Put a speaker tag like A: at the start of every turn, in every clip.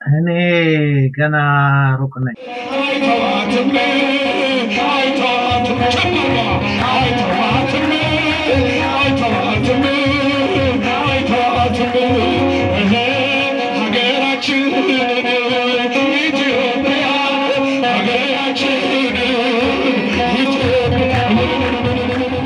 A: እኔ ገና ሩቅ ነኝ።
B: አይተዋትም አይተዋትም ጨምሯ አይተዋትም አይተዋትም አይተዋትም እህ ሀገራችን ኢትዮጵያ ሀገራችን ኢትዮጵያ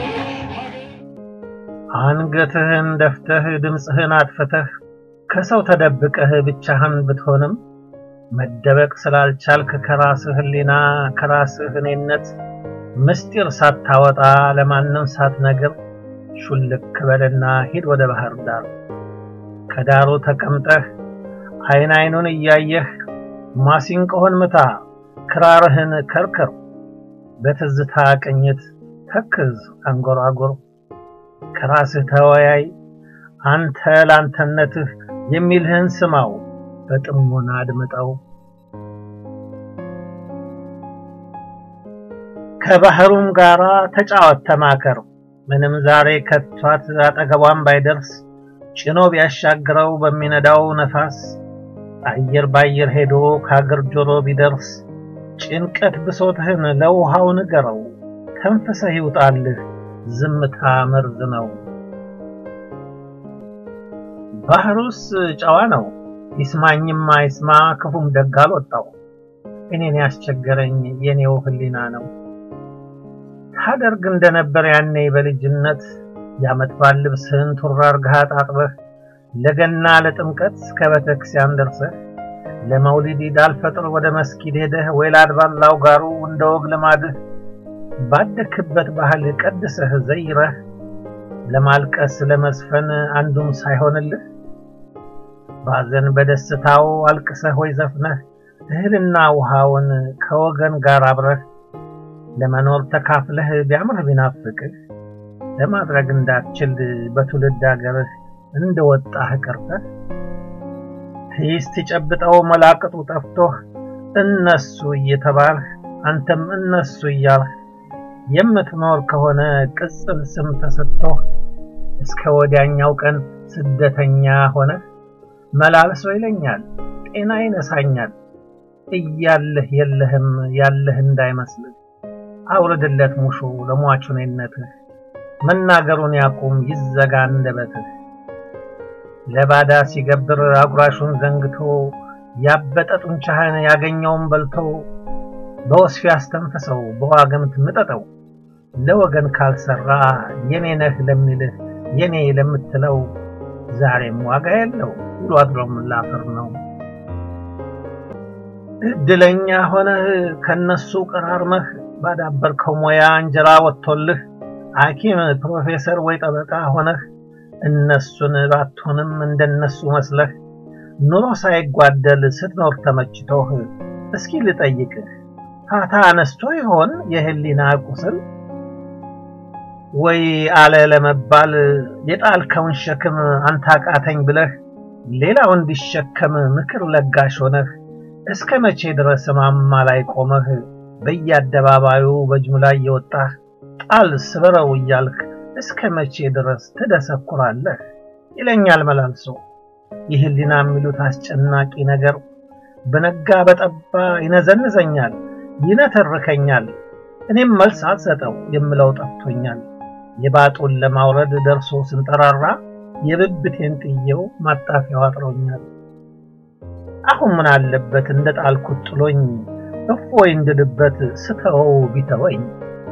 A: አንገትህን ደፍተህ ድምፅህን አጥፍተህ ከሰው ተደብቀህ ብቻህን ብትሆንም መደበቅ ስላልቻልክ ከራስህ ሕሊና ከራስህ እኔነት ምስጢር ሳታወጣ ለማንም ሳትነግር ሹልክ በልና ሂድ ወደ ባህር ዳር። ከዳሩ ተቀምጠህ አይን አይኑን እያየህ ማሲንቆህን ምታ፣ ክራርህን ከርክር፣ በትዝታ ቅኝት ተክዝ አንጎራጉር። ከራስህ ተወያይ፣ አንተ ላንተነትህ የሚልህን ስማው፣ በጥሞና አድምጠው። ከባህሩም ጋራ ተጫወት ተማከር። ምንም ዛሬ ከቷት አጠገቧን ባይደርስ ጭኖ ቢያሻግረው በሚነዳው ነፋስ አየር ባየር ሄዶ ከአገር ጆሮ ቢደርስ ጭንቀት ብሶትህን ለውሃው ንገረው። ተንፍሰህ ይውጣልህ ዝምታ መርዝ ነው። ባህሩስ ጨዋ ነው ይስማኝም አይስማ ክፉም ደግ አልወጣው። እኔን ያስቸገረኝ የኔው ሕሊና ነው። ታደርግ እንደነበር ያኔ በልጅነት የዓመት በዓል ልብስህን ቱራ አርገህ አጣጥበህ ለገና ለጥምቀት እስከ ቤተክርስቲያን ደርሰህ ለመውሊድ ኢድ አልፈጥር ወደ መስጊድ ሄደህ ወይ ለአድባር ላውጋሩ እንደ ወግ ልማድህ ባደክበት ባህል ቀድሰህ ዘይረህ ለማልቀስ ለመዝፈን አንዱም ሳይሆንልህ ባዘን በደስታው አልቅሰህ ወይ ዘፍነህ እህልና ውሃውን ከወገን ጋር አብረህ ለመኖር ተካፍለህ ቢያምርህ ቢናፍቅህ ለማድረግ እንዳትችል በትውልድ አገርህ እንደወጣህ ቀርተህ ትይስት ጨብጠው መላቅጡ ጠፍቶህ እነሱ እየተባልህ አንተም እነሱ እያልህ የምትኖር ከሆነ ቅጽል ስም ተሰጥቶህ እስከ ወዲያኛው ቀን ስደተኛ ሆነህ መላልሶ ይለኛል ጤና ይነሳኛል እያለህ የለህም ያለህ እንዳይመስልህ አውርድለት ሙሾ ለሟቹ እኔነትህ መናገሩን ያቁም ይዘጋ አንደበትህ ለባዳ ሲገብር አጉራሹን ዘንግቶ ያበጠ ጡንቻህን ያገኘውን በልቶ በወስፊ አስተንፍሰው በዋግምት ምጠጠው ለወገን ካልሰራ የኔ ነህ ለሚልህ የኔ ለምትለው ዛሬም ዋጋ የለው ውሎ አድሮም ላፈር ነው። እድለኛ ሆነህ ከነሱ ቀራርመህ ባዳበርከው ሙያ እንጀራ ወጥቶልህ ሐኪም ፕሮፌሰር ወይ ጠበቃ ሆነህ እነሱን ባትሆንም እንደነሱ መስለህ ኑሮ ሳይጓደል ስትኖር ተመችቶህ እስኪ ልጠይቅህ ፋታ አነስቶ ይሆን የህሊና ቁስል ወይ አለ ለመባል የጣልከውን ሸክም አንተ አቃተኝ ብለህ ሌላው እንዲሸከም ምክር ለጋሽ ሆነህ እስከ መቼ ድረስ ማማ ላይ ቆመህ በየአደባባዩ በጅምላ እየወጣህ ጣል ስበረው እያልክ እስከ መቼ ድረስ ትደሰኩራለህ? ይለኛል መላልሶ የህሊና የሚሉት አስጨናቂ ነገር በነጋ በጠባ ይነዘንዘኛል፣ ይነተርከኛል። እኔም መልስ አልሰጠው የምለው ጠፍቶኛል። የባጡን ለማውረድ ደርሶ ስንጠራራ የብብቴን ጥየው ማጣፊያው አጥሮኛል። አሁን ምን አለበት እንደ ጣልኩት ጥሎኝ እፎይ እንድልበት ስተወው ቢተወኝ።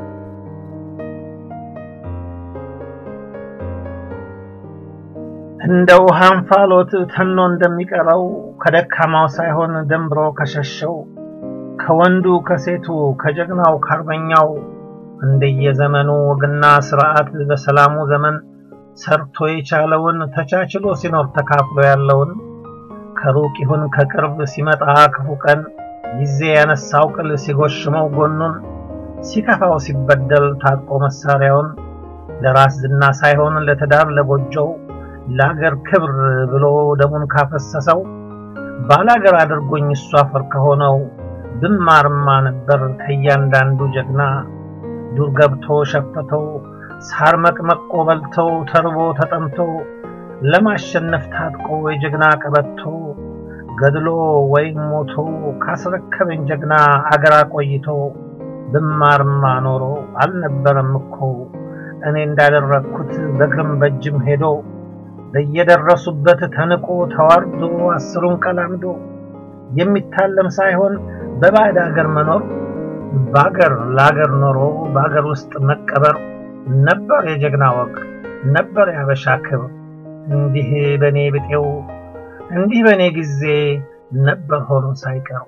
A: እንደ ውሃ እንፋሎት ተኖ እንደሚቀረው ከደካማው ሳይሆን ደንብሮ ከሸሸው ከወንዱ ከሴቱ ከጀግናው ከአርበኛው እንደየዘመኑ ወግና ስርዓት በሰላሙ ዘመን ሰርቶ የቻለውን ተቻችሎ ሲኖር ተካፍሎ ያለውን ከሩቅ ይሁን ከቅርብ ሲመጣ ክፉ ቀን ጊዜ ያነሳው ቅል ሲጎሽመው ጎኑን ሲከፋው ሲበደል ታጥቆ መሳሪያውን ለራስ ዝና ሳይሆን ለትዳር ለጎጆው ለአገር ክብር ብሎ ደሙን ካፈሰሰው ባላገር አድርጎኝ እሱ አፈር ከሆነው ብማርማ ነበር ከእያንዳንዱ ጀግና ዱር ገብቶ ሸፈተው ሳር መቅመቆ በልተው ተርቦ ተጠምቶ ለማሸነፍ ታጥቆ የጀግና ቀበቶ ገድሎ ወይም ሞቶ ካስረከበኝ ጀግና አገር አቆይቶ ብማርማ ኖሮ አልነበረም እኮ እኔ እንዳደረግኩት በእግርም በእጅም ሄዶ በየደረሱበት ተንቆ ተዋርዶ አስሩን ቀላምዶ የሚታለም ሳይሆን በባዕድ አገር መኖር በአገር ለአገር ኖሮ በአገር ውስጥ መቀበር ነበር የጀግና ወግ ነበር ያበሻ ክብር። እንዲህ በእኔ ብጤው እንዲህ በእኔ ጊዜ ነበር ሆኖ ሳይቀር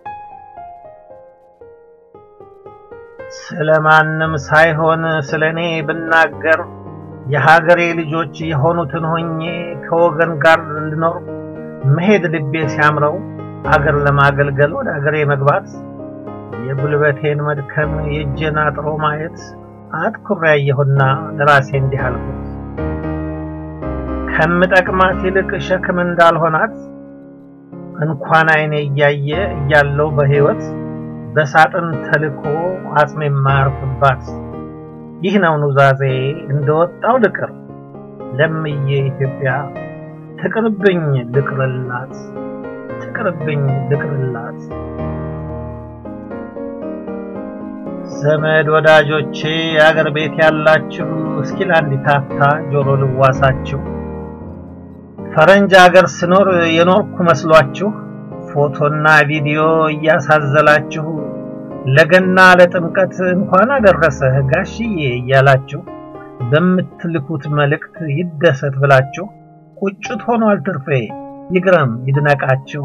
A: ስለማንም ሳይሆን ስለ እኔ ብናገር የሀገሬ ልጆች የሆኑትን ሆኜ ከወገን ጋር ልኖር መሄድ ልቤ ሲያምረው አገር ለማገልገል ወደ አገሬ መግባት የጉልበቴን መድከም የእጄን አጥሮ ማየት አትኩሬ ያየሁና ለራሴ እንዲህ አልኩት፣ ከምጠቅማት ይልቅ ሸክም እንዳልሆናት እንኳን ዓይኔ እያየ እያለው በሕይወት በሳጥን ተልኮ አጽሜ የማያርፍባት ይህ ነው ኑዛዜ እንደወጣው ልቅር ለምዬ ኢትዮጵያ ትቅርብኝ ልቅርላት ትቅርብኝ ልቅርላት። ዘመድ ወዳጆቼ የአገር ቤት ያላችሁ እስኪ ለአንዲት አፍታ ጆሮ ልዋሳችሁ። ፈረንጅ አገር ስኖር የኖርኩ መስሏችሁ ፎቶና ቪዲዮ እያሳዘላችሁ ለገና ለጥምቀት እንኳን አደረሰህ ጋሽዬ እያላችሁ በምትልኩት መልእክት ይደሰት ብላችሁ ቁጭት ሆኗል ትርፌ ይግረም ይድነቃችሁ።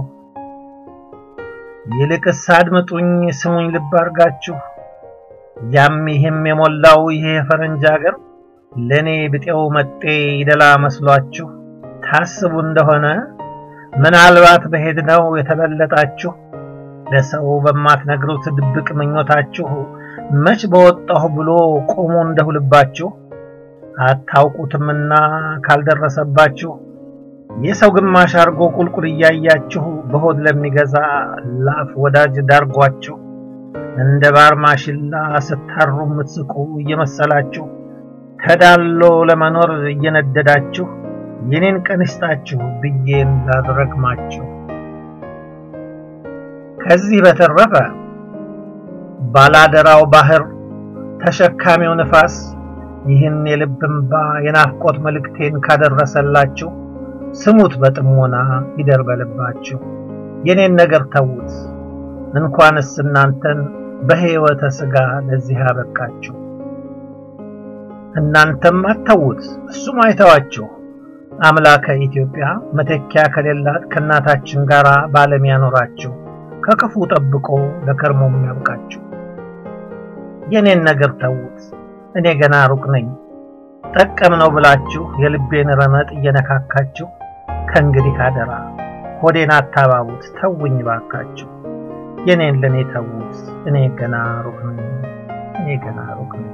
A: ይልቅስ አድምጡኝ ስሙኝ ልብ አርጋችሁ ያም ይህም የሞላው ይሄ የፈረንጅ አገር ለእኔ ብጤው መጤ ይደላ መስሏችሁ ታስቡ እንደሆነ ምናልባት በሄድነው የተበለጣችሁ ለሰው በማትነግሩት ድብቅ ምኞታችሁ መች በወጣሁ ብሎ ቆሞ እንደሁ ልባችሁ አታውቁትምና ካልደረሰባችሁ የሰው ግማሽ አርጎ ቁልቁል እያያችሁ በሆድ ለሚገዛ ላፍ ወዳጅ ዳርጓችሁ እንደ ባር ማሽላ ስታሩ የምትስቁ እየመሰላችሁ ተዳሎ ለመኖር እየነደዳችሁ የኔን ቀን ይስጣችሁ ብዬ እንዳልረግማችሁ። ከዚህ በተረፈ ባላደራው ባህር ተሸካሚው ንፋስ ይህን የልብ እንባ የናፍቆት መልእክቴን ካደረሰላችሁ ስሙት በጥሞና ይደር በልባችሁ። የኔን ነገር ተዉት እንኳንስ እናንተን በሕይወተ ሥጋ ለዚህ አበቃችሁ። እናንተም አተዉት እሱም አይተዋችሁ። አምላከ ኢትዮጵያ መተኪያ ከሌላት ከእናታችን ጋር በዓለም ያኖራችሁ ከክፉ ጠብቆ ለከርሞም ያብቃችሁ። የኔን ነገር ተዉት እኔ ገና ሩቅ ነኝ። ጠቀም ነው ብላችሁ የልቤን ረመጥ እየነካካችሁ ከእንግዲህ አደራ ሆዴን አታባቡት፣ ተውኝ ባካችሁ። የኔን ለኔ ተዉት እኔ ገና ሩቅ ነኝ። እኔ ገና ሩቅ ነኝ።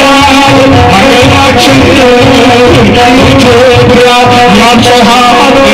B: ኢትዮጵያ